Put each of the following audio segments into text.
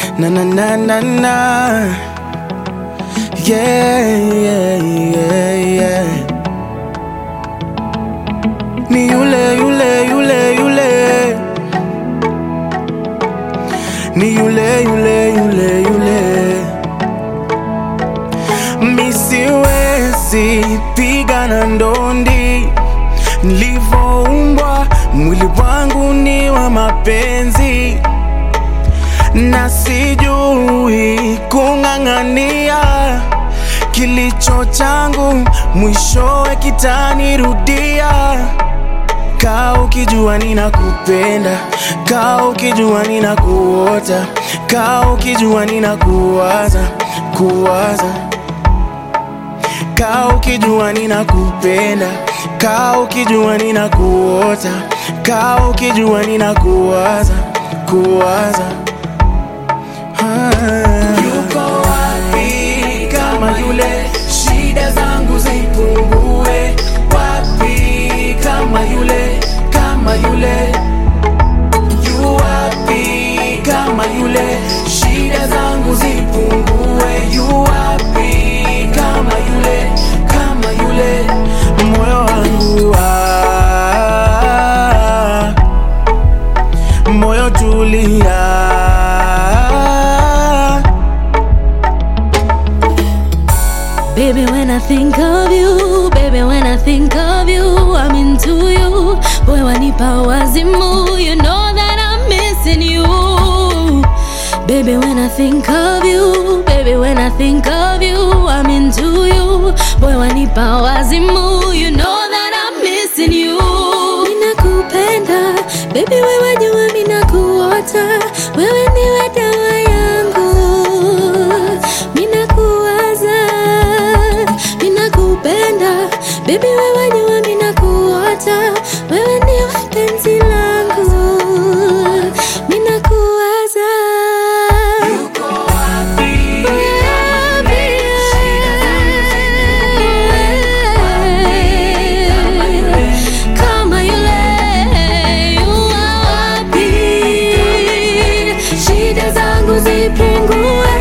na na na na na yeah, yeah, yeah, yeah. Ni yule yule yule yule ni yule yule yule yule misiwezi pigana ndondi nilivyoumbwa mwili wangu ni wa mapenzi na sijui kung'ang'ania kilicho changu mwishowe kitanirudia kaa ukijua ninakupenda kaa ukijua ninakuota kaa ukijua ninakuwaza kuwaza kaa ukijua ninakupenda kaa ukijua ninakuota kaa ukijua ninakuwaza kuwaza Ah. yuko wapi kama yule shida zangu zipungue wapi kama yule kama yule yu wapi kama yule shida zangu zipungue yu wapi kama yule kama yule moyo wangu ah, moyo tulia Baby, when I think of you, baby, when I think of you, I'm into you. Boy, wanipa wazimu, you know that I'm missing you. Baby, when I think of you, baby, when I think of you, I'm into you. Boy, wanipa wazimu, you know that I'm missing you. Ninakupenda, baby, wewe jua minakuota, wewe ndiwe dawa yangu. Minakuwaza, minakupenda, baby, wewe jua minakuota, wewe ndiwe penzi langu. Minakuwaza. Kama yule yuwa wapi, shida zangu zipungue.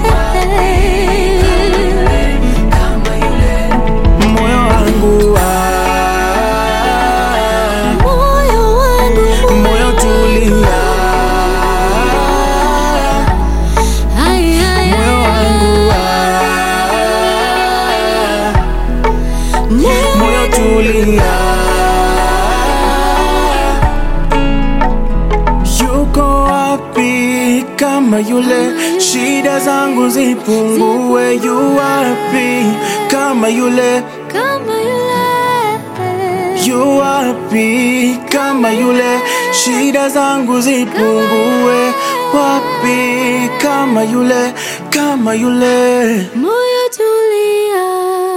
moyo wangu ah, Moyo wangu, moyo tulia Ay, ay, moyo wangu ah, moyo tulia yuko wapi kama yule shida zangu zipungue yu wapi kama yule kama yule yu wapi kama yule shida zangu zipungue wapi kama yule kama yule moyo tulia